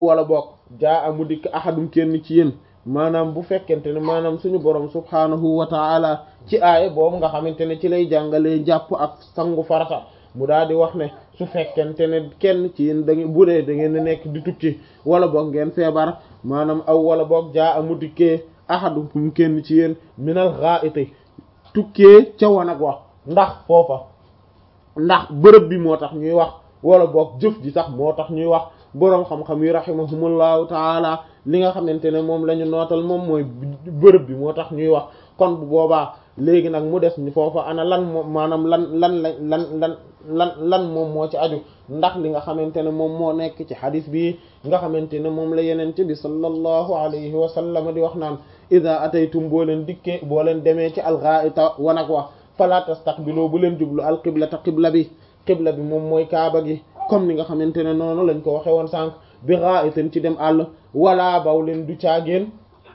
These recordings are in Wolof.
wala bokk jaa amu dikk ahadum kenn ci yéen maanaam bu fekkente ne maanaam suñu borom subhaanahu wa taala ci aaya boobu nga xamante ne ci lay jàngalee jàpp ak sangu farata mu daal di wax ne su fekkente ne kenn ci yéen da ngeen bu dee da ngeen nekk di tukki wala boog ngeen feebar maanaam aw wala boog jaa amu dikkee ahadum kenn ci yéen minal gha'iti tukkee ca wanag wax ndax foofa ndax bërëb bi moo tax ñuy wax wala boog jëf ji tax moo tax ñuy wax boroom xam-xam yi rahimahumullahu taala li nga xamante ne moom la ñu nootal moom mooy bërëb bi moo tax ñuy wax kon bu boobaa léegi nag mu des ni foofa ana lan moom maanaam lan lan la lan lan lan lan moom moo ci aju ndax li nga xamante ne moom moo nekk ci xadis bi nga xamante ne moom la yenente bi sallallahu alayhi wa sallam di wax naan ida ataytum boo leen dikkee boo leen demee ci alghaita wanag wa fala tastaqbilu bu leen jublu alqiblata qibla bi qibla bi moom mooy kaaba gi comme ni nga xamante ne noonu lañ ko waxe woon sànq bi gha'itin ci dem àll wala baw leen du caageen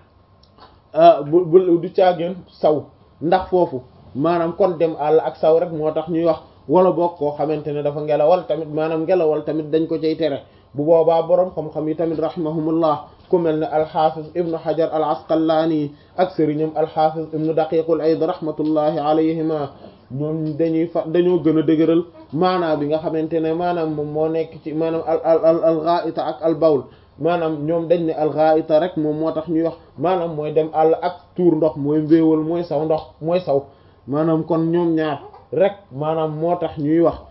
bu bu du caageen saw ndax foofu maanaam kon dem àll ak saw rek moo tax ñuy wax wala boog koo xamante ne dafa ngelawal tamit maanaam ngelawal tamit dañ ko cay tere bu boobaa boroom xam-xam yi tamit rahimahumullah ku mel ne alxafiz ibnu hajar al asqalaani ak sëriñam alxafiz ibnu daqiqul ayd rahmatullahi alayhima ñoom dañuy fa dañoo gën a dëgëral maanaam bi nga xamante ne maanaam moom moo nekk ci maanaam al al al ghaita ak al bawl maanaam ñoom dañ ne al ghaita rek moom moo tax ñuy wax maanaam mooy dem àll ak tuur ndox mooy mbéewal mooy saw ndox mooy saw maanaam kon ñoom ñaar rek maanaam moo tax ñuy wax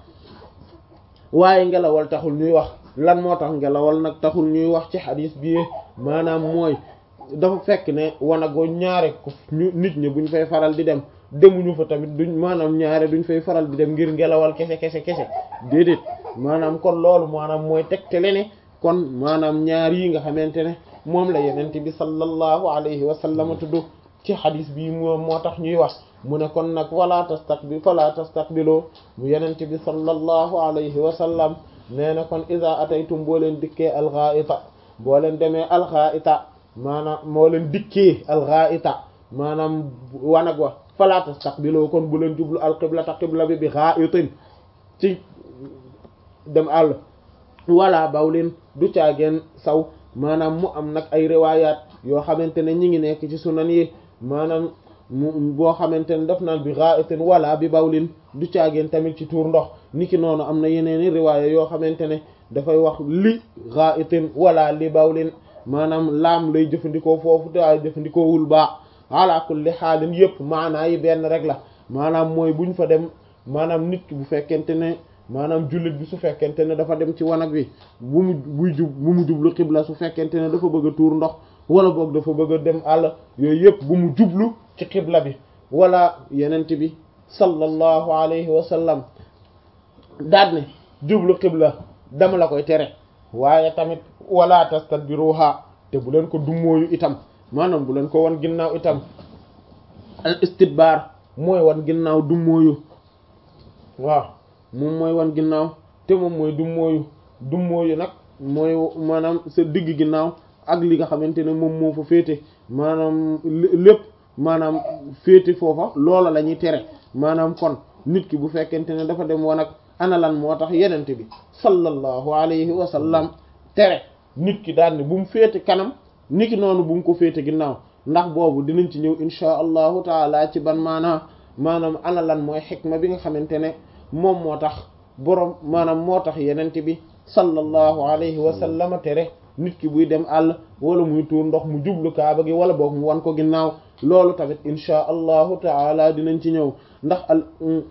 waaye ngelawal taxul ñuy wax lan moo tax ngelawal nag taxul ñuy wax ci xadis bi maanaam mooy dafa fekk ne wanago ñaare ko ñu nit ñi buñ fay faral di dem demuñu fa tamit duñ maanaam ñaare duñ fay faral di dem ngir ngelawal kese kese kese déedéet maanaam kon loolu maanaam mooy tegtale ne kon maanaam ñaar yi nga xamante ne moom la yenent bi sallallahu alayhi wa sallam tudd ci xadis bi moom moo tax ñuy wax mu ne kon nag wala tastaqbil fala tastaqbiloo mu yenent bi sallallahu alayhi wa sallam nee na kon iza ataytum boo leen dikkee alghaita boo leen demee alghaita maanaam moo leen dikkee alghaita maanaam wanag wa fala tastaqbiloo kon bu leen jublu alqiblata qibla bi bi ghaitin ci dem àll wala bawlin du caageen saw maanaam mu am nag ay riwayat yoo xamante ne ñi ngi nekk ci sunan yi maanaam mu boo xamante ne daf naan bi ghaitin wala bi bawlin du caageen tamit ci tuur ndox niki noonu am na yeneeni riwaaya yoo xamante ne dafay wax li ghaitin wala li bawlin maanaam laam lay jëfandikoo foofu te ay jëfandikoo wul baax ala kulli xaalin yëpp maanaa yi benn rek la maanaam mooy buñ fa dem maanaam nit ki bu fekkente ne maanaam jullit bi su fekkente ne dafa dem ci wanag bi bu mu buy jub bu mu jublu xibla su fekkente ne dafa bëgg a tuur ndox wala boog dafa bëgg a dem àll yooyu yëpp bu mu jublu ci xibla bi wala yenent bi sallallahu alayhi wa sallam daal ne jublu xibla dama la koy tere waaye tamit wala tastadbiruha te bu leen ko dummóoyu itam maanaam bu leen ko wan ginnaaw itam al istidbar mooy wan ginnaaw dummóoyu waaw moom mooy wan ginnaaw te moom mooy dummóoyu dummóoyu nag mooy maanaam sa digg ginnaaw ak li nga xamante ne moom moo fa féete maanaam lépp maanaam féete foofa loola la ñuy tere maanaam kon nit ki bu fekkente ne dafa dem wanag ana lan moo tax yenente bi sallallahu alayhi wa sallam tere nit ki daal ne bu mu féete kanam niki noonu bu mu ko féete ginnaaw ndax boobu dinañ ci ñëw inchaa allahu taala ci ban maanaa maanaam ana lan mooy xikma bi nga xamante ne moom moo tax boroom maanaam moo tax yenente bi sallallahu alayhi wa sallam tere nit ki buy dem àll wala muy tuur ndox mu jublu kaaba gi wala boog mu wan ko ginnaaw loolu tamit inchaa allahu taala dinañ ci ñëw ndax al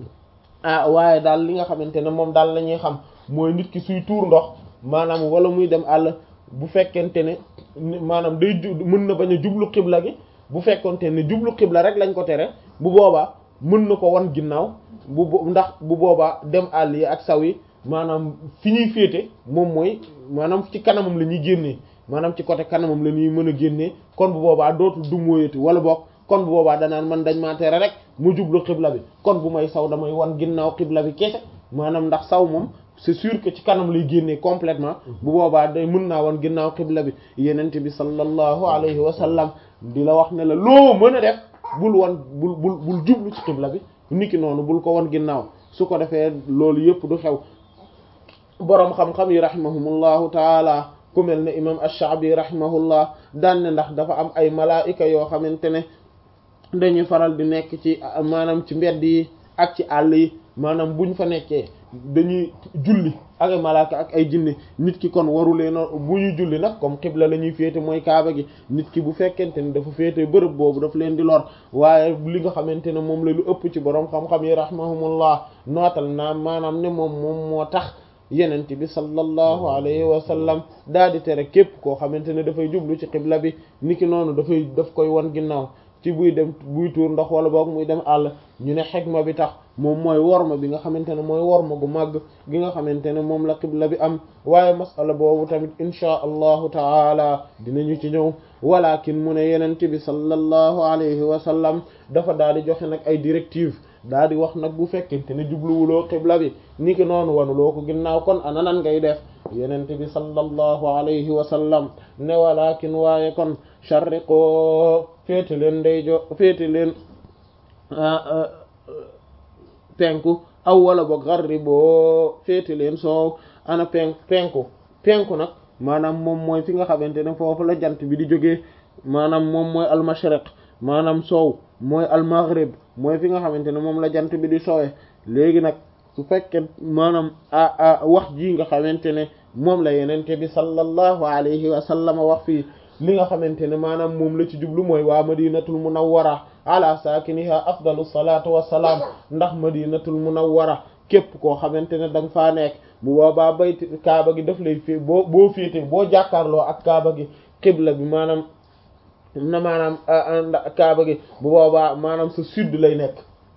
ah waaye daal li nga xamante ne moom daal la ñuy xam mooy nit ki suy tuur ndox maanaam wala muy dem àll bu fekkente ne maanaam day ju mën na bañ a jublu xibla gi bu fekkonte ne jublu xibla rek lañ ko tere bu boobaa mën na ko wan ginnaaw bu ndax bu boobaa dem àll yi ak saw yi maanaam fi ñuy féete moom mooy maanaam ci kanamam la ñuy génnee maanaam ci côté kanamam la ñuy mën a génnee kon bu boobaa dootul dummóoyati wala boog kon bu boobaa danaan man dañ maa tere rek mu jublu xibla bi kon bu may saw damay wan ginnaaw xibla bi kese maanaam ndax saw moom c'est sûr que ci kanam lay génnee complètement bu boobaa day mën naa wan ginnaaw xibla bi yenente bi sallallahu alayhi wa sallam di la wax ne la loo mën a def bul wan bul bul bul jublu ci xibla bi niki noonu bul ko wan ginnaaw su ko defee loolu yëpp du xew boroom xam-xam yi rahimahumullahu taala ku mel ne imam ash-Sha'bi rahimahullah daan ne ndax dafa am ay malaayika yoo xamante ne dañuy faral di nekk ci maanaam ci mbedd yi ak ci àll yi maanaam buñ fa nekkee dañuy julli ak ay malaaka ak ay jinne nit ki kon warulee noonu bu ñuy julli nag comme xibla la ñuy féete mooy kaaba gi nit ki bu fekkente ne dafa féete bërëb boobu daf leen di lor waaye li nga xamante ne moom la lu ëpp ci borom xam-xam yi rahimahumullah nootal naa maanaam ne moom moom moo tax yenent bi sallallahu alayhi wa sallam daal di tere képp koo xamante ne dafay jublu ci xibla bi niki noonu dafay daf koy wan ginnaaw ci buy dem buy tuur ndox wala boog muy dem àll ñu ne xikma bi tax moom mooy worma bi nga xamante ne mooy worma gu màgg gi nga xamante ne moom la xibla bi am waaye masala boobu tamit inchaa allahu taala dinañu ci ñëw walakin mu ne yenent bi sallallahu alayhi wa sallam dafa daal di joxe nag ay directive daal di wax nag bu fekkente ne jubluwuloo xibla bi ni ki noonu wanuloo ko ginnaaw kon ana nan ngay def yenent bi sallallahu alayhi wa sallam ne walakin waaye kon sharriqoo féete leen ndeyjo féete leen penku aw wala boog xarri boo féete leen soow ana penk penku penku nag maanaam moom mooy fi nga xamante ne foofu la jant bi di jógee maanaam moom mooy almashriq maanaam soow mooy almaghrib mooy fi nga xamante ne moom la jant bi di soowee léegi nag su fekkee maanaam a wax ji nga xamante ne moom la yenente bi sallallahu alayhi wa sallam wax fii li nga xamante ne maanaam moom la ci jublu mooy waa madinatul munawwara ala saakiniha afdalu salaatu wassalaam ndax madinatul munawwara képp koo xamante ne da nga faa nekk bu boobaa bayti kaaba gi daf lay fii boo boo féete boo jàkkaarloo ak kaaba gi xibla bi maanaam na maanaam kaaba gi bu boobaa maanaam sa sud lay nekk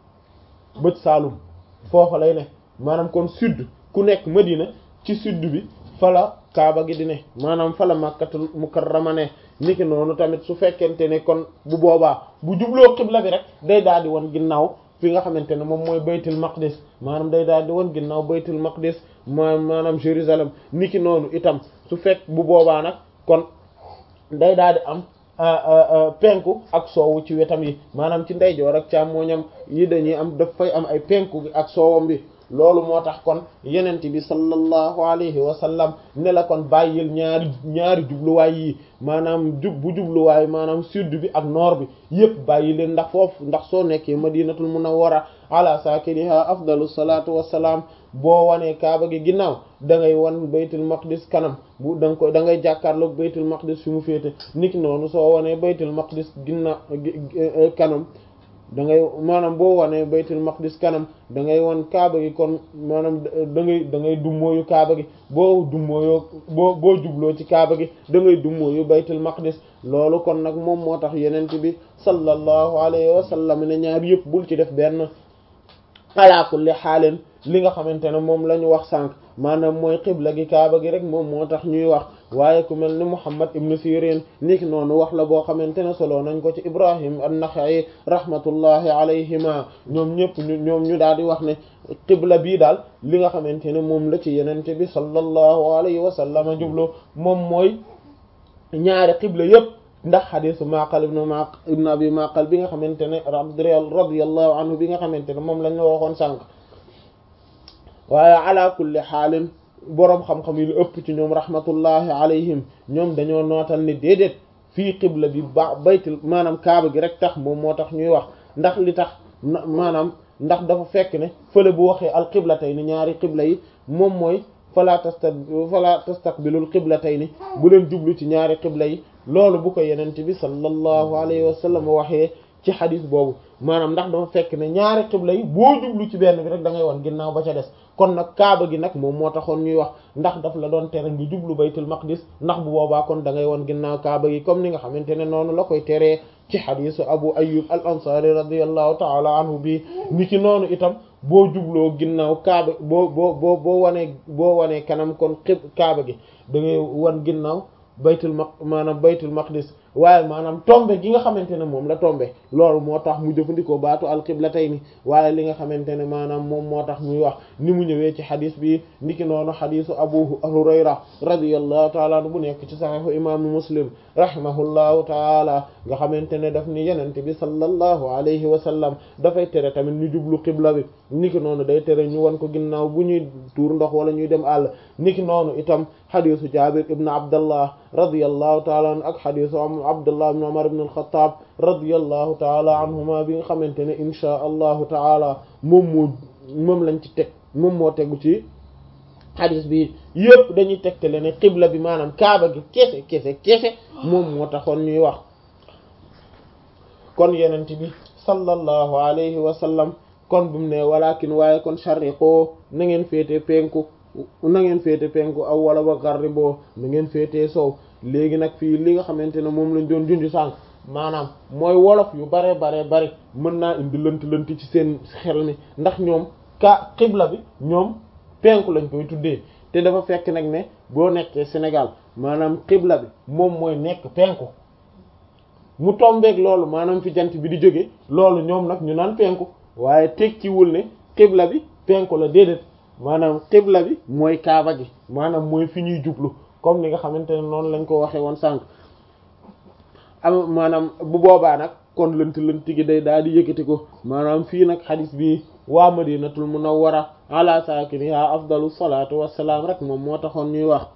bët saalum foofa lay nekk maanaam kon sud ku nekk madina ci sud bi fala kaaba gi di ne maanaam fala makkatul mukarrama ne niki noonu tamit su fekkente ne kon bu boobaa bu jubloo xibla bi rek day daal di won ginnaaw fi nga xamante ne moom mooy baytul maqdis maanaam day daal di won ginnaaw baytul maqdis ma maanaam Jérusalem niki noonu itam su fekk bu boobaa nag kon day daal di am penku ak soowu ci wetam yi maanaam ci ndeyjoor ak càmmooñam yi dañuy am daf fay am ay penku ak soowam bi loolu moo tax kon yenent bi sallallahu alayhi wa sallam ne la kon bàyyil ñaari ñaari jubluwaay yi maanaam jub bu jubluwaay maanaam sud bi ak nord bi yépp bàyyi leen ndax foofu ndax soo nekkee madinatul munawwara ala sakiniha afdalu salatu wassalaam boo wanee kaaba gi ginnaaw da ngay wan baytul maqdis kanam bu da nga koy da ngay jàkkaarloog baytul maqdis fi mu féete niki noonu soo wanee baytul maqdis ginnaaw kanam da ngay maanaam boo wanee baytul maqdis kanam da ngay wan kaaba gi kon maanaam da ngay da ngay dummóoyu kaaba gi boo dummóoyoo boo boo jubloo ci kaaba gi da ngay dummóoyu baytul maqdis loolu kon nag moom moo tax yenent bi sallallahu alayhi wa sallam ne ñaar yëpp bul ci def benn ala kulli xaaleen li nga xamante ne moom la ñu wax sànq maanaam mooy xibla gi kaaba gi rek moom moo tax ñuy wax waaye ku mel ni Muhammad ibn Sirin niki noonu wax la boo xamante ne solo nañ ko ci Ibrahim an-Naxa'i rahmatullahi alayhima ñoom ñëpp ñu ñoom ñu daal di wax ne xibla bii daal li nga xamante ne moom la ci yenente bi sallallahu alayhi wa sallam jublu moom mooy ñaari xibla yëpp ndax xadisu Maqal ibn Maqal ibn Abi Maqal bi nga xamante ne radiyallahu anhu bi nga xamante ne moom lañ la waxoon sànq waaye ala kulli xaalin boroom xam-xam yi lu ëpp ci ñoom rahmatullahi alayhim ñoom dañoo nootal ni déedéet fii xibla bi ba baytul maanaam kaaba gi rek tax moom moo tax ñuy wax ndax li tax maanaam ndax dafa fekk ne fële bu waxee al qiblatayni ñaari qibla yi moom mooy fala tasta fala tastaqbilul qiblatayni bu leen jublu ci ñaari qibla yi loolu bu ko yenent bi sallallahu alayhi wa sallam waxee ci xadis boobu maanaam ndax dafa fekk ne ñaari xibla yi boo jublu ci benn bi rek da ngay wan ginnaaw ba ca des kon nag kaaba gi nag moom moo taxoon ñuy wax ndax daf la doon tere nga jublu baytul maqdis ndax bu boobaa kon da ngay wan ginnaaw kaaba gi comme ni nga xamante ne noonu la koy teree ci xadisu abu ayyub al ansari radiallahu taala anhu bi ni ki noonu itam boo jubloo ginnaaw kaaba boo boo boo boo wanee boo wanee kanam kon xib kaaba gi da ngay wan ginnaaw baytul maq maanaam baytul maqdis waaye maanaam tombe gi nga xamante ne moom la tombe loolu moo tax mu jëfandikoo baatu alqiblatayni waaye li nga xamante ne maanaam moom moo tax muy wax ni mu ñëwee ci xadis bi niki noonu xadisu abu hurayra radiyallahu taala anhu bu nekk ci saxiixu imaamu muslim rahimahullahu taala nga xamante ne daf ni yenente bi sallallahu alayhi wa sallam dafay tere tamit ñu jublu qibla bi niki noonu day tere ñu wan ko ginnaaw bu ñuy tuur ndox wala ñuy dem àll niki noonu itam xadisu jabir ibn abdallah radiyallahu taala anhu ak xadisu abdullah ibn umar ibn al-khattab radiyallahu taala anhuma bi nga xamante ne inchaa allahu taala moom moo moom lañ ci teg moom moo tegu ci xadis bi yëpp dañuy tegtale ne qibla bi maanaam kaaba gi kese kese kese moom moo taxoon ñuy wax kon yenent bi sallallahu alayhi wa sallam kon bu mu ne walakin waaye kon sharriqoo na ngeen féete penku na ngeen féete penku aw wala ba garriboo na ngeen féete sow léegi nag fii li nga xamante ne moom lañ doon junj sànq maanaam mooy wolof yu bare bare bari mën naa indi lënt lënt ci seen xel mi ndax ñoom ka xibla bi ñoom penku lañ koy tuddee te dafa fekk nag ne boo nekkee Sénégal maanaam xibla bi moom mooy nekk penku mu tombeeg loolu maanaam fi jant bi di jóge loolu ñoom nag ñu naan penku waaye tekkiwul ne xibla bi penku la déedéet maanaam xibla bi mooy kaaba gi maanaam mooy fi ñuy jublu comme ni nga xamante ne noonu lañ ko waxee woon sànq am maanaam bu boobaa nag kon lënt lënt gi day daal di yëkkati ko maanaam fii nag xadis bi waa madinatul munawwara ala saakiniha afdalu salaatu wassalaam rek moom moo taxoon ñuy wax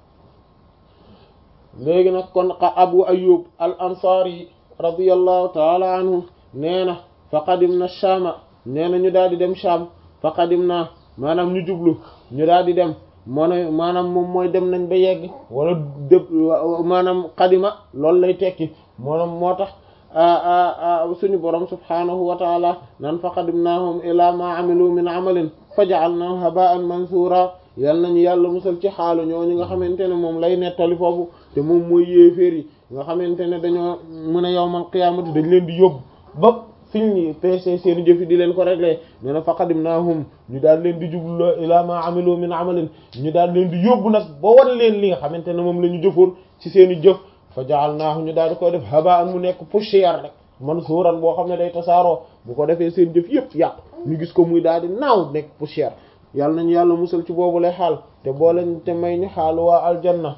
léegi nag kon abu ayub al ansari radiyallahu taala anhu nee na fa qadimna shaama nee na ñu daal di dem shaam fa qadimna maanaam ñu jublu ñu daal di dem moo ne maanaam moom mooy dem nañ ba yegg wala dëb maanaam qadima loolu lay tekki moom moo tax suñu borom subhanahu wa taala nan fa qadimnahum ila ma amilu min amalin fa ja'alnahu haba'an mansura yal nañu yàlla musal ci xaalu ñooñu nga xamante ne moom lay nettali foofu te moom mooy yéeféer yi nga xamante ne dañoo mën a yawmal qiyaamati dañ leen di yóbbu ba fiñ ñi pc seeni jëfi di leen ko réglé nee na fa qadimnahum ñu daal leen di jublu ila ma amilu min amalin ñu daal leen di yóbbu nag ba wan leen li nga xamante ne moom la ñu jëfoon ci seeni jëf fa ja'alnaahu ñu daal di koy def haba'an mu nekk poussière rek mansuuran boo xam ne day tasaaroo bu ko defee seen jëf yëpp yàqu ñu gis ko muy daal di naaw nekk poussière yàlla nañu yàlla musal ci boobu lay xaal te boole te may ñu xaalu waa aljanna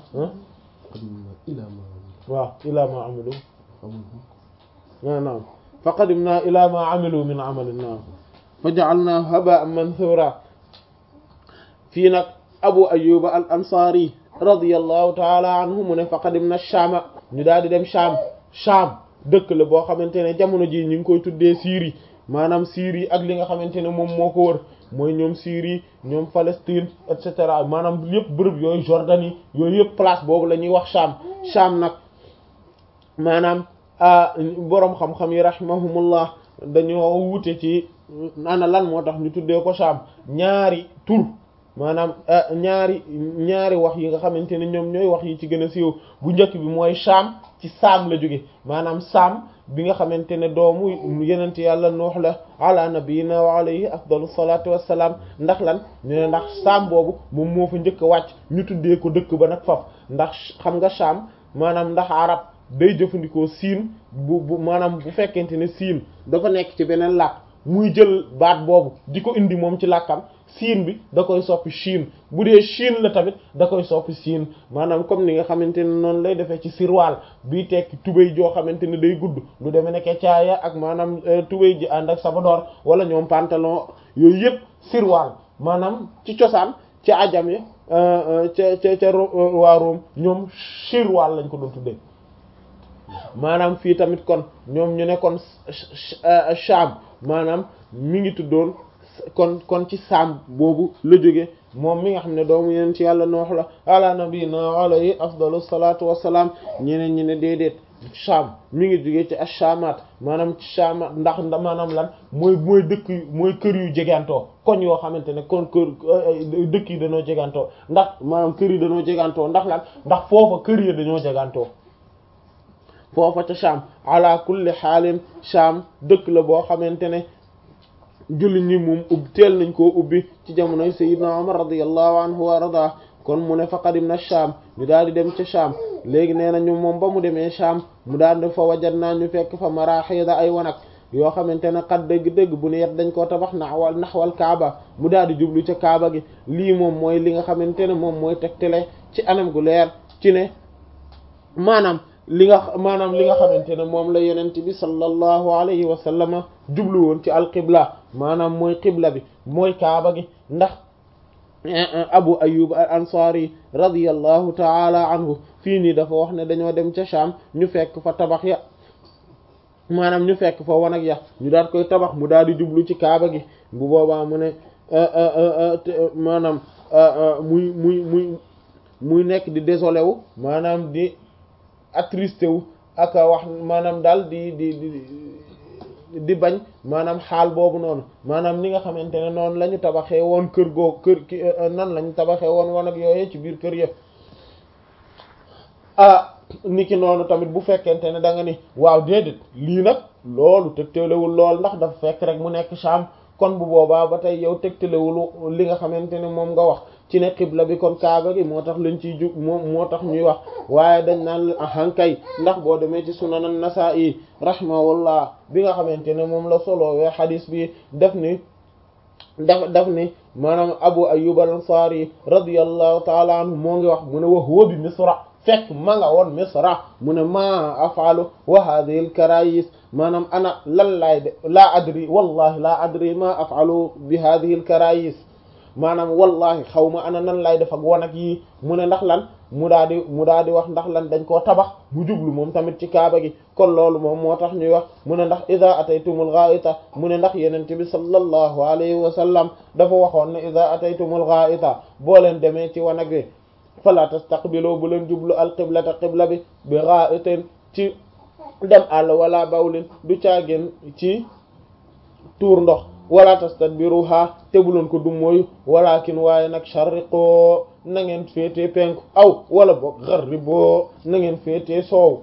waaw ila ma amilu naam fa qadimna ila ma amilu min amalin naam fa ja'alnaahu haba'an mansuura fii nag abu ayyuba al ansari radiyallahu taala anhu mu ne fa qadimna shaama ñu daal di dem shaam shaam dëkk la boo xamante ne jamono ji ñu ngi koy tuddee Syrie maanaam Syrie ak li nga xamante ne moom moo ko wër mooy ñoom Syrie ñoom Palestine et cetera maanaam yëpp bërëb yooyu Jordanie yooyu yëpp place boobu la ñuy wax shaam shaam nag maanaam boroom xam-xam yi rahimahumullah dañoo wute ci ana lan moo tax ñu tuddee ko shaam ñaari tur maanaam ñaari ñaari wax yi nga xamante ne ñoom ñooy wax yi ci gën a siiw bu njëkk bi mooy Sham ci saam la jóge maanaam saam bi nga xamante ne doomu yenent yàlla nuux la ala nabiyina wa alayhi afdalu salatu wassalaam ndax lan ñu ne ndax saam boobu moom moo fa njëkk a wàcc ñu tuddee ko dëkk ba nag faf ndax xam nga Sham maanaam ndax arab day jëfandikoo siin bu bu maanaam bu fekkente ne siin dafa nekk ci beneen làkk muy jël baat boobu di ko indi moom ci làkkam siin bi da koy soppi Chine bu dee Chine la tamit da koy soppi siin maanaam comme ni nga xamante ne noonu lay defee ci sirwaal bii tekki tubéy joo xamante ne day gudd lu demee nekke caaya ak maanaam tubéy ji ànd ak sabadoor wala ñoom pantalon yooyu yëpp sirwaal maanaam ci cosaan ci ajam yi ca ca ca waa Rome ñoom sirwaal lañ ko doon tuddee maanaam fii tamit kon ñoom ñu ne kon Sham maanaam mi ngi tuddoon kon kon ci saam boobu la jóge moom mi nga xam ne doomu yeneen ci yàlla noox la ala nabiyina alayhi afdalu salatu wassalaam ñeneen ñi ne déedéet Sham mi ngi jóge ci ash-Shamat maanaam ci Shamat ndax maanaam lan mooy mooy dëkk mooy kër yu jegantoo koñ yoo xamante ne kon kër dëkk yi dañoo jegantoo ndax maanaam kër yi dañoo jegantoo ndax lan ndax foofa kër yi dañoo jegantoo foofa ca Sham ala kulli xaalin Sham dëkk la boo xamante ne julli ñi moom ubbi teel nañ koo ubbi ci jamonoy Sayyidna Umar radiyallahu anhu wa arda kon mu ne fa qadimna Sham ñu daal di dem ca Sham léegi nee na ñu moom ba mu demee Sham mu daal di fa wajat naa ñu fekk fa maraxida ay wanag yoo xamante ne xat dëgg-dëgg bu ne yet dañ koo tabax naxwal naxwal kaaba mu daal di jublu ca kaaba gi lii moom mooy li nga xamante ne moom mooy tegtale ci anam gu leer ci ne maanaam li nga maanaam li nga xamante ne moom la yonent bi sallallahu alayhi wa sallam jublu woon ci alqibla maanaam mooy qibla bi mooy kaaba gi ndax abu ayub al ansari radiyallahu taala anhu fii nii dafa wax ne dañoo dem ca Sham ñu fekk fa tabax ya maanaam ñu fekk fa wanag ya ñu daal koy tabax mu daal di jublu ci kaaba gi bu boobaa mu ne maanaam muy muy muy muy nekk di désolé wu maanaam di attristé wu ak wax maanaam daal di di di di bañ maanaam xaal boobu noonu maanaam ni nga xamante ne noonu la ñu tabaxee woon kër goo kër ki nan la ñu tabaxee woon wanag yooyee ci biir kër yëpp ah niki noonu tamit bu fekkente ne da nga ni waaw déedéet lii nag loolu tegtalewul lool ndax dafa fekk rek mu nekk Sham kon bu boobaa ba tey yow tegtalewul li nga xamante ne moom nga wax ci ne xibla bi kon kaaba gi moo tax lañ ciy jug moom moo tax ñuy wax waaye dañ naan ahankay ndax boo demee ci sunan an-Nasa'i rahimahullah bi nga xamante ne moom la solowee xadis bi def ni daf daf ni maanaam Abu Ayyub al-Ansari radiyallahu ta'ala anhu moo ngi wax mu ne wa huwa bi Misra fekk ma nga woon misra mu ne ma afalu wa hadhihi al karayis maanaam ana lan laay de laa adri wallahi laa adri ma afalu bi hadhihi al karayis maanaam wallahi xaw ma ana nan laay def ak wanag yi mu ne ndax lan mu daa di mu daa di wax ndax lan dañ koo tabax mu jublu moom tamit ci kaaba gi kon loolu moom moo tax ñuy wax mu ne ndax ida ataytumul ghaita mu ne ndax yenente bi sallallahu alayhi wa sallam dafa waxoon ne ida ataytumul ghaita boo leen demee ci wanag wi fala tastaqbilu bu leen jublu alqiblata qibla bi bi gha'itin ci dem àll wala bawlin du caageen ci tuur ndox wala tastadbiruha te bu leen ko dum mooyu walakin waaye nag sharriqoo na ngeen féetee penku aw wala boog gharribo na ngeen féetee soow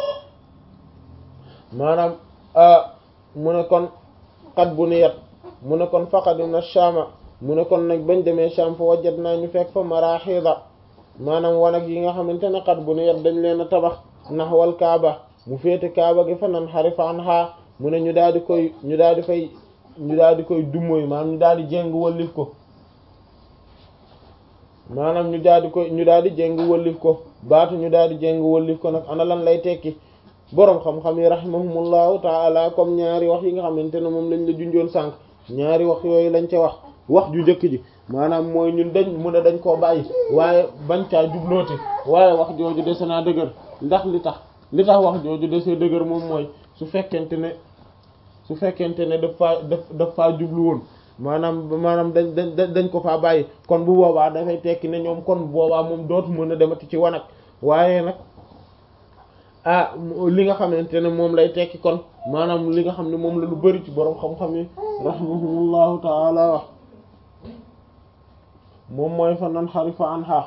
maanaam mu ne kon xat bu niyat mu ne kon faqadina shama mu ne kon nag bañ demee Sham fa wajat naa ñu fekk fa marahida maanaam wanag yi nga xamante ne xat bu niyat dañ leen a tabax naxwal kaaba mu féete kaaba gi fa nan xarifa an xaa mu ne ñu daal di koy ñu daal di fay ñu daal di koy dummoy maanaam ñu daal di jéng wallif ko maanaam ñu daal di koy ñu daal di jéng wallif ko baatu ñu daal di jéng wallif ko nag ana lan lay tekki boroom xam-xam yi rahimahumullahu taala comme ñaari wax yi nga xamante ne moom lañ la junjoon sànq ñaari wax yooyu lañ ca wax wax ju njëkk ji maanaam mooy ñun dañ mu ne dañ koo bàyyi waaye bañ caa jublooti waaye wax jooju dese naa dëgër ndax li tax li tax wax jooju dese dëgër moom mooy su fekkente ne su fekkente ne daf faa daf daf faa jublu woon maanaam maanaam dañ dañ dañ ko faa bàyyi kon bu boobaa dafay tekki ne ñoom kon bu boobaa moom dootu mën a demati ci wanag waaye nag ah li nga xamante ne moom lay tekki kon maanaam li nga xam ne moom la lu bari ci boroom xam-xam yi rahimahumullahu taala wax moom mooy fa nan xarifa an xaa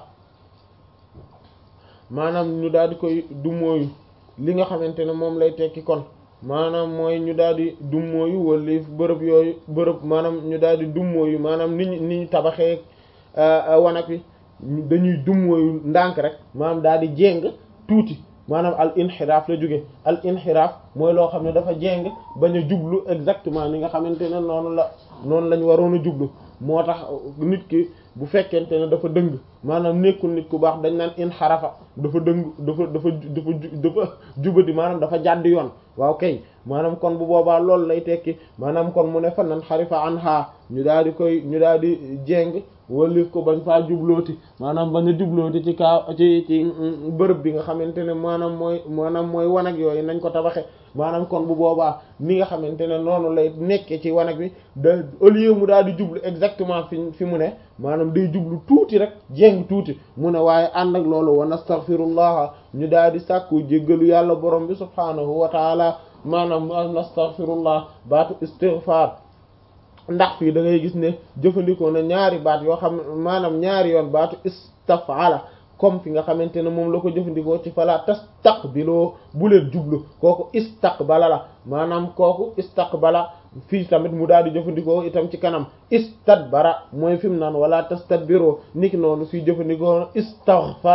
maanaam ñu daal di koy dummóoyu li nga xamante ne moom lay tekki kon maanaam mooy ñu daal di dummóoyu wala bërëb yooyu bërëb maanaam ñu daal di dummóoyu maanaam ni ñu ni ñu tabaxee wanag wi dañuy dummóoyu ndànk rek maanaam daal di jéng tuuti maanaam al inxiraaf la jóge al inxiraaf mooy loo xam ne dafa jéng bañ a jublu exactement ni nga xamante ne noonu la noonu lañ waroon a jublu moo tax nit ki bu fekkente ne dafa dëng maanaam nekkul nit ku baax dañ naan inxarafa dafa dëng dafa dafa dafa dafa jubadi maanaam dafa jàdd yoon waaw kay maanaam kon bu boobaa loolu lay tekki maanaam kon mu ne fa nan xarifa an xaa ñu daal di koy ñu daal di jéng walif ko bañ faa jublooti maanaam bañ a jublooti ci kaa ci ci bërëb bi nga xamante ne maanaam mooy maanaam mooy wanag yooyu nañ ko tabaxe maanaam kon bu boobaa ni nga xamante ne noonu lay nekkee ci wanag bi da au lieu mu daal di jublu exactement fi fi mu ne maanaam day jublu tuuti rek jéng tuuti mu ne waaye ànd ak loolu wa nastaghfirullah ñu daal di sàkku jéggalu yàlla borom bi subhaanahu wa taala maanaam nastaghfirullah baatu istighfar ndax fii da ngay gis ne jëfandikoo na ñaari baat yoo xam maanaam ñaari yoon baatu istafala comme fi nga xamante ne moom la ko jëfandikoo ci fala tastaqbiloo bu leen jublu kooku istaqbala la maanaam kooku istaqbala fii tamit mu daal di jëfandikoo itam ci kanam istadbara mooy fi mu naan wala tastadbiroo niki noonu fii jëfandikoo istaghfara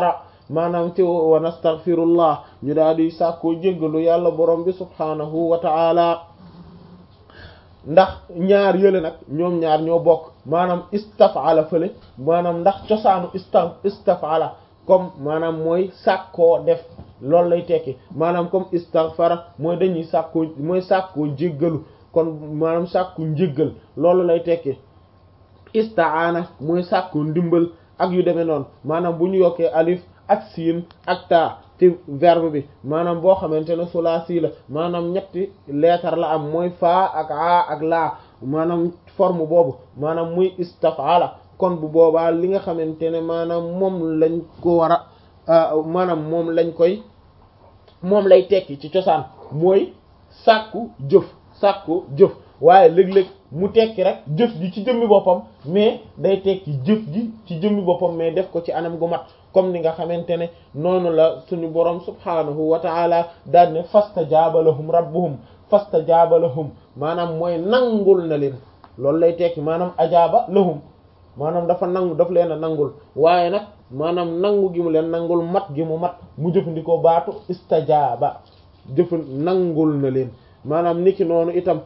maanaam ci wa nastaghfirullah ñu daal di sàkkoo jéggalu yàlla borom bi subhaanahu wa ta'ala ndax ñaar yële nag ñoom ñaar ñoo bokk maanaam istafala fële maanaam ndax cosaanu ista istafala comme maanaam mooy sàkkoo def loolu lay tekki maanaam comme istaghfara mooy dañuy sàkkoo mooy sàkkoo jéggalu kon maanaam sàkku njéggal loolu lay tekki istaana mooy sàkku ndimbal ak yu demee noonu maanaam bu ñu yokkee alif ak siin ak taa ci verbe bi maanaam boo xamante ne sulaasi la maanaam ñetti leetar la am mooy faa ak aa ak laa maanaam forme boobu maanaam muy istafala kon bu boobaa li nga xamante ne maanaam moom lañ ko war a maanaam moom lañ koy moom lay tekki ci cosaan mooy sàkku jëf sàkku jëf waaye léeg-léeg mu tekki rek jëf ji ci jëmmi boppam mais day tekki jëf ji ci jëmmi boppam mais def ko ci anam gu mat comme ni nga xamante ne noonu la suñu borom subhaanahu wa taala daal ne fastajaaba lahum rabbuhum fastajaaba lahum maanaam mooy nangul na leen loolu lay tekki maanaam ajaaba lahum maanaam dafa nangu daf leen a nangul waaye nag maanaam nangu gi mu leen nangul mat gi mu mat mu jëfandikoo baatu istajaaba jëf nangul na leen maanaam niki noonu itam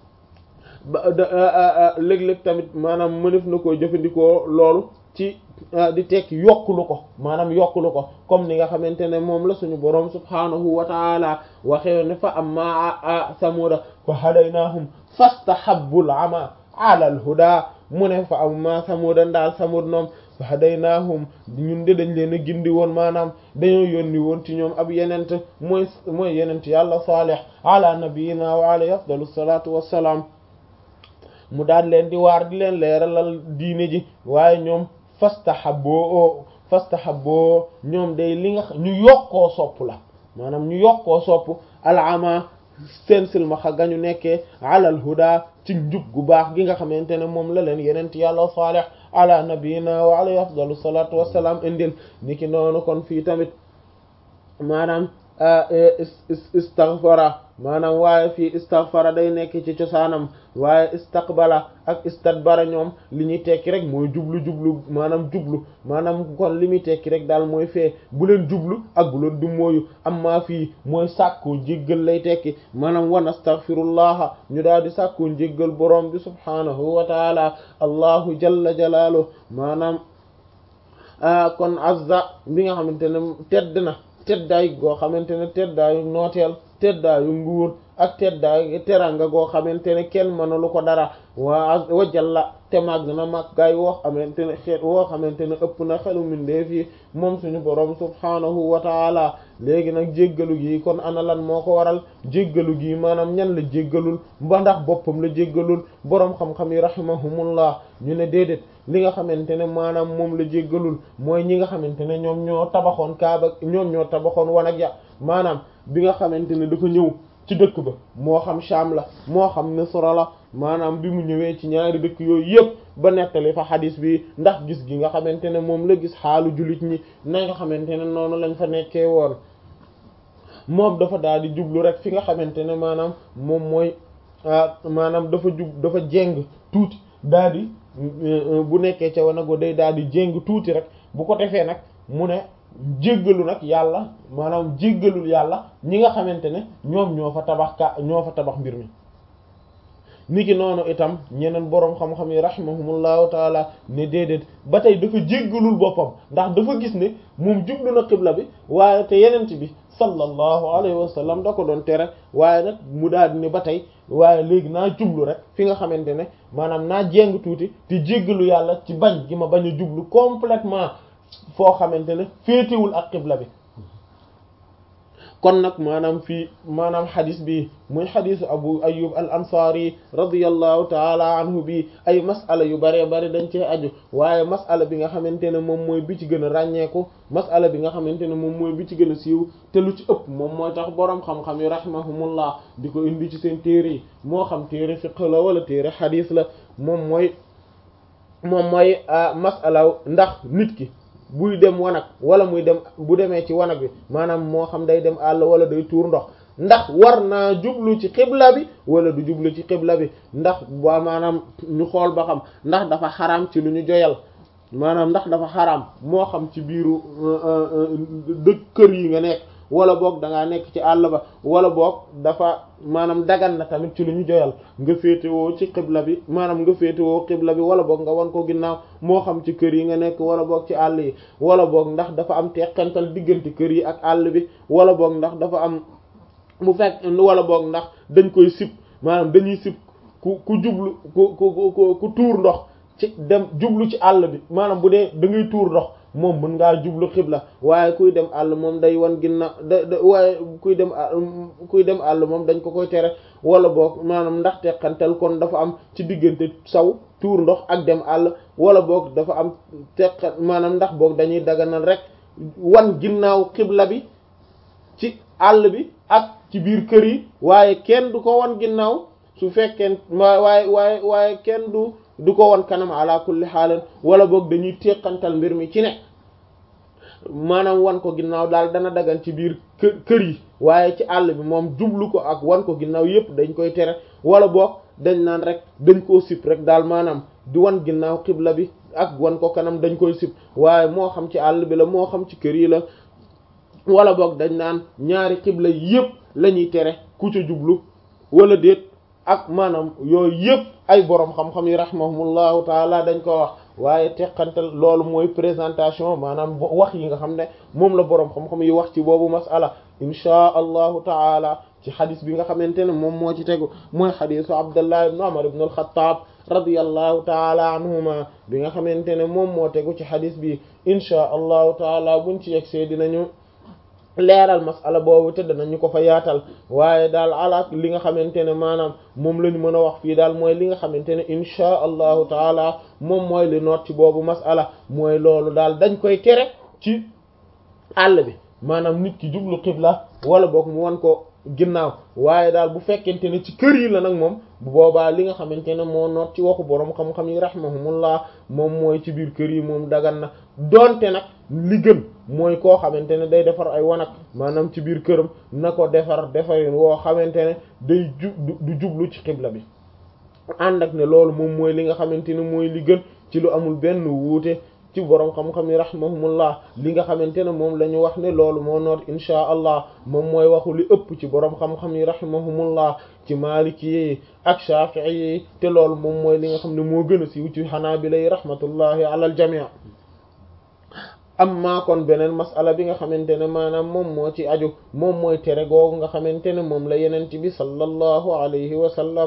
léeg-léeg tamit maanaam mënef na koo jëfandikoo loolu ci di tekki yokkulu ko maanaam yokkulu ko comme ni nga xamante ne moom la suñu boroom subhaanahu wa taala waxee ne fa amma samuda fa hadaynahum fastahabbul ama ala al huda mu ne fa amma samuda ndaal samud noom fa hadaynahum ñun de dañ leen a gindi woon maanaam dañoo yónni woon ci ñoom ab yenent mooy mooy yenent yàlla salih ala nabiyina wa alayhi afdalu salatu wassalaam mu daal leen di waar di leen leeralal diine ji waaye ñoom fastahaboo fastahaboo ñoom day li nga ñu yokkoo sopp la maanaam ñu yokkoo sopp alama seen silmaxa gañu nekkee alal huda ci njub gu baax gi nga xamante ne moom la leen yenent yàlla salih ala nabiyina wa alayhi afdalu salatu wassalam indil niki noonu kon fii tamit maanaam istaghfara maanaam waaye fii istaghfara day nekk ci cosaanam waaye istaqbala ak istadbara ñoom li ñuy tekki rek mooy jublu jublu maanaam jublu maanaam kon li muy tekki rek daal mooy fee bu leen jublu ak bu leen dummóoyu amma fii mooy sàkkoo jéggal lay tekki maanaam wan astaghfirullaha ñu daal di sàkkoo jéggal borom bi subhaanahu wa taala allahu jalla jalaaluhu maanaam kon azza bi nga xamante ne tedd na teddaay goo xamante ne teddaayu nooteel teddaayu nguur ak teddaayu teranga goo xamante ne kenn mënalu ko dara waa wajalla te màgg na màggaay woo xamante ne xeet woo xamante ne ëpp na xelu mindeef yi moom suñu borom subhaanahu wa taala léegi nag jéggalu gi kon ana lan moo ko waral jéggalu gi maanaam ñan la jéggalul ba ndax boppam la jéggalul boroom xam-xam yi rahimahumullah ñu ne déedéet li nga xamante ne maanaam moom la jéggalul mooy ñi nga xamante ne ñoom ñoo tabaxoon kaaba ñoom ñoo tabaxoon wanag ya maanaam bi nga xamante ne dafa ñëw ci dëkk ba moo xam Sham la moo xam Misra la maanaam bi mu ñëwee ci ñaari dëkk yooyu yëpp ba nettali fa xadis bi ndax gis gi nga xamante ne moom la gis xaalu jullit ñi na nga xamante ne noonu lañ fa nekkee woon moom dafa daal di jublu rek fi nga xamante ne maanaam moom mooy maanaam dafa jub dafa jéng tuuti daal di bu nekkee ca wanago day daal di jéng tuuti rek bu ko defee nag mu ne jéggalu nag yàlla maanaam jéggalul yàlla ñi nga xamante ne ñoom ñoo fa tabax ka ñoo fa tabax mbir mi niki noonu itam ñeneen boroom xam-xam yi rahimahumullahu taala ne déedéet ba tey dafa jéggalul boppam ndax dafa gis ne moom jublu na xibla bi waaye te yenent bi sallallahu alayhi wa sallam da ko doon tere waaye nag mu daal di ne ba tey waaye léegi naa jublu rek fi nga xamante ne maanaam naa jéng tuuti te jéggalu yàlla ci bañ gi ma bañ a jublu complètement foo xamante ne féetewul ak xibla bi kon nag maanaam fii maanaam xadis bi muy xadisu abu ayub al ansari radiyallahu taala anhu bi ay masala yu bare bare dañ cee aju waaye masala bi nga xamante ne moom mooy bi ci gën a ràññeeku masala bi nga xamante ne moom mooy bi ci gën a siiw te lu ci ëpp moom mooy tax boroom xam-xam yi rahimahumullah di ko indi ci seen téere yi moo xam téere fiqh la wala téere xadis la moom mooy moom mooy masala ndax nit ki buy dem wanag wala muy dem bu demee ci wanag bi maanaam moo xam day dem àll wala day tuur ndox ndax war naa jublu ci xibla bi wala du jublu ci xibla bi ndax ba maanaam ñu xool ba xam ndax dafa xaraam ci lu ñu joyal maanaam ndax dafa xaraam moo xam ci biiru dëkk kër yi nga nekk wala boog da ngaa nekk ci àll ba wala boog dafa maanaam dagan na tamit ci lu ñu joyal nga féetewoo ci xibla bi maanaam nga féetewoo xibla bi wala boog nga wan ko ginnaaw moo xam ci kër yi nga nekk wala boog ci àll yi wala boog ndax dafa am teqantal diggante kër yi ak àll bi wala boog ndax dafa am bu fekk wala boog ndax dañ koy sib maanaam dañuy sib ku ku jublu ku ku ku ku tuur ndox ci dem jublu ci àll bi maanaam bu dee da ngay tuur ndox moom mën ngaa jublu xibla waaye kuy dem àll moom day wan ginnaaw da da waaye kuy dem kuy dem àll moom dañ ko koy tere wala boog maanaam ndax teqantal kon dafa am ci diggante saw tuur ndox ak dem àll wala boog dafa am teqan maanaam ndax boog dañuy daganal rek wan ginnaaw xibla bi ci àll bi ak ci biir kër yi waaye kenn du ko wan ginnaaw su fekkee waaye waaye waaye kenn du du ko wan kanam ala kulli xaalan wala boog dañuy teqantal mbir mi ci ne maanaam wan ko ginnaaw daal dana dagan ci biir kër kër yi waaye ci àll bi moom jublu ko ak wan ko ginnaaw yépp dañ koy tere wala boog dañ naan rek dañ koo sip rek daal maanaam di wan ginnaaw xibla bi ak wan ko kanam dañ koy sip waaye moo xam ci àll bi la moo xam ci kër yi la wala boog dañ naan ñaari xibla yépp la ñuy tere ku ca jublu wala déet ak maanaam yooyu yëpp ay boroom xam-xam yi rahimahumullahu taala dañ ko wax waaye teqantal loolu mooy présentation maanaam wax yi nga xam ne moom la boroom xam-xam yi wax ci boobu masala inchaa allahu taala ci xadis bi nga xamante ne moom moo ci tegu mooy xadisu abdullah ibn umar ibn al-khattab radiyallahu taala anhuma bi nga xamante ne moom moo tegu ci xadis bi inchaa allahu taala buñ ci yegsee dinañu leeral masala boobu te danañu ko fa yaatal waaye daal ala li nga xamante ne maanaam moom la ñu mën a wax fii daal mooy li nga xamante ne inchaa allahu taala moom mooy li noot ci boobu masala mooy loolu daal dañ koy tere ci àll bi maanaam nit ki jublu xibla wala boog mu wan ko ginnaaw waaye daal bu fekkente ne ci kër yi la nag moom bu boobaa li nga xamante ne moo noot ci waxu boroom xam-xam yi rahimahumullah moom mooy ci biir kër yi moom dagan na donte nag li gën mooy koo xamante ne day defar ay wanag maanaam ci biir këram na ko defar defarin woo xamante ne day ju du jublu ci xibla bi ànd ak ne loolu moom mooy li nga xamante ne mooy li gën ci lu amul benn wuute ci boroom xam-xam yi rahimahumullah li nga xamante ne moom la ñu wax ne loolu moo noot inchaa allah moom mooy waxu li ëpp ci boroom xam-xam yi rahimahumullah ci maliki yi ak shafi'i yi te loolu moom mooy li nga xam ne moo gën a siiw ci xanaabila yi rahmatullahi ala al jami' amma kon beneen masala bi nga xamante ne maanaam moom moo ci aju moom mooy tere googu nga xamante ne moom la yeneen ci bi sallallahu alayhi wa sallam